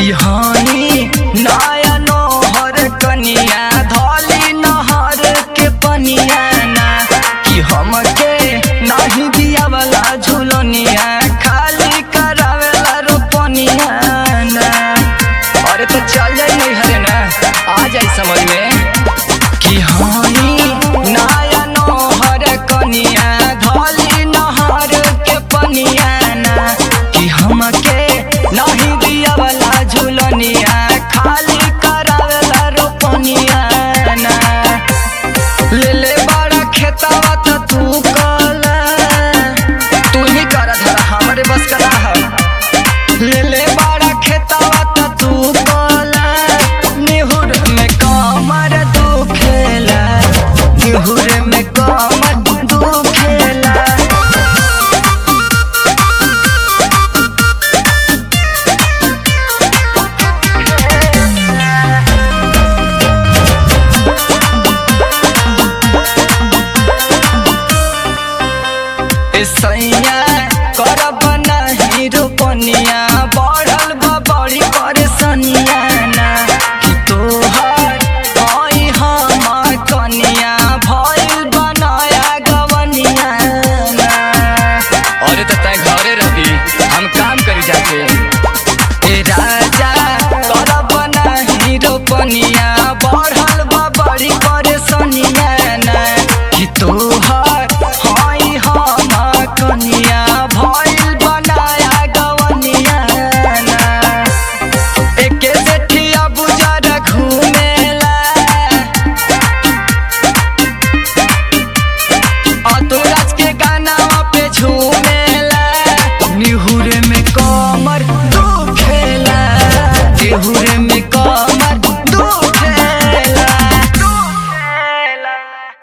कि हानि नया नोहर कनिया धली नहर के पनिया ना कि हमके नहीं दिया वाला झुलनिया खाली करावेला रोपनिया ना अरे तो चल जाई नहीं हरे ना आ जाई समझ में कि हानि नया नोहर कनिया धली नहर के पनिया ना कि हमके नहीं दिया वाला झुलनिया खाली करावेला रोपनिया ना ले ले बड़ा खेतवा त तू कला तू ही कर धरा हमरे बस करा है ले ले बड़ा खेतवा त तू कला निहुर में कमर तू खेला निहुर में कमर तू खेला सैया करब नहीं रोपनिया बढ़ल बा बड़ी परेशानिया ना कि तोहर हई हम कनिया भइल बनाया गवनिया ना अरे तो तय घरे रही हम काम करी जाके ए राजा करब नहीं रोपनिया बढ़ल बा बड़ी परेशानिया ना कि तोहर हई हम कनिया भइल बनाया गवनिया ना एके सेठिया बुझारा घुमेला अतुराज के गाना पे झूमेला निहुरे में कमर दुखेला निहुरे